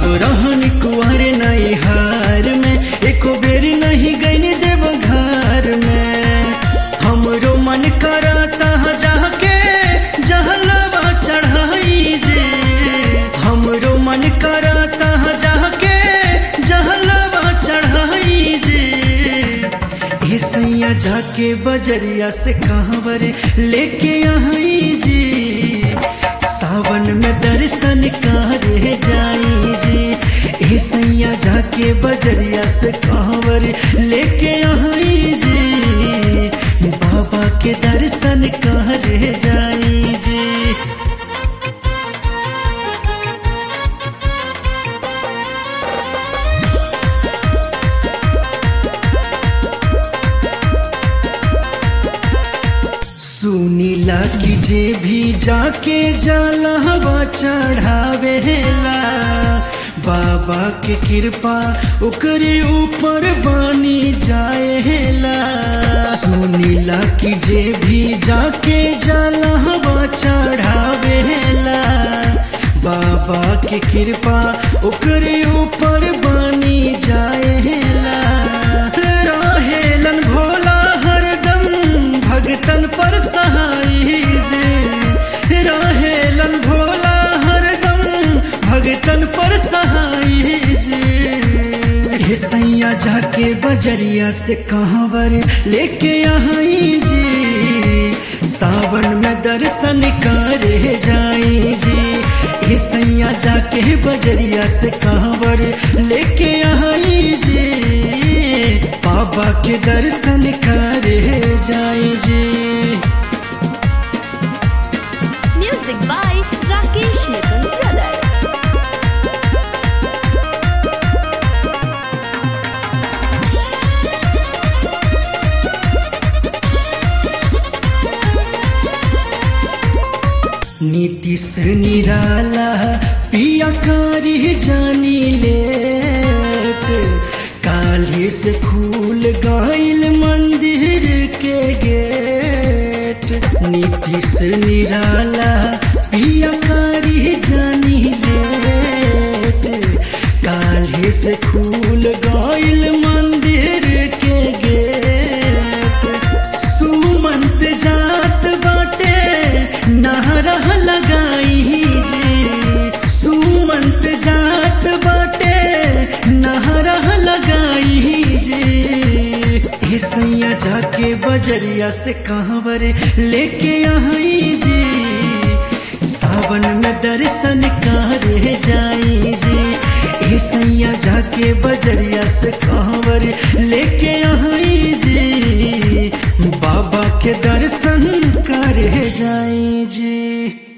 जब रहन कुंवर नहीं हार में एको बेर नहीं गईन देव घर में हमरो मन करता जाके जहलवा चढ़ाई जे हमरो मन करता जाके जहलवा चढ़ाई जे हे सैया जाके बजरिया से कहवर लेके आई जी सावन में दर्शन करे जाई जी हे सैया जाके बजरिया से कहवर लेके आई जी बाबा के दर्शन करे जाई जी सुनीला की जे भी जाके जलहवा चढ़ावेला बाबा के कृपा ओकरे ऊपर बनी जाएला सुनीला की जे भी जाके जलहवा चढ़ावेला बाबा के कृपा ओकरे ऊपर बनी जाएला रहेलन भोला हरदम भगतन पर सहाई जे रहेलन भोला हरदम भगतन पर सहाई जे हे सैया जाके बजरिया से कहवर लेके आई जी सावन में दर्शन करे जाई जी हे सैया जाके बजरिया से कहवर लेके आई जी बाबा के दर्शन करे जाई जी Music by Rakesh Mittal Brothers. Nitish निराला पिया कारी जानी लेट काले से खुल गईल मंदिर के गेट नीतीश निराला पिया कारी जानी लेट काले से खुल गईल मंदिर के गेट सुमंत जात बाटे नारा लगाई जी सुमंत जात बाटे नारा लगाई जी हे सैया जाके बजरिया से कहवर लेके आई जी सावन में दर्शन करे जाई जी हे सैया जाके बजरिया से कहवर लेके आई जी बाबा के दर्शन करे जाई जी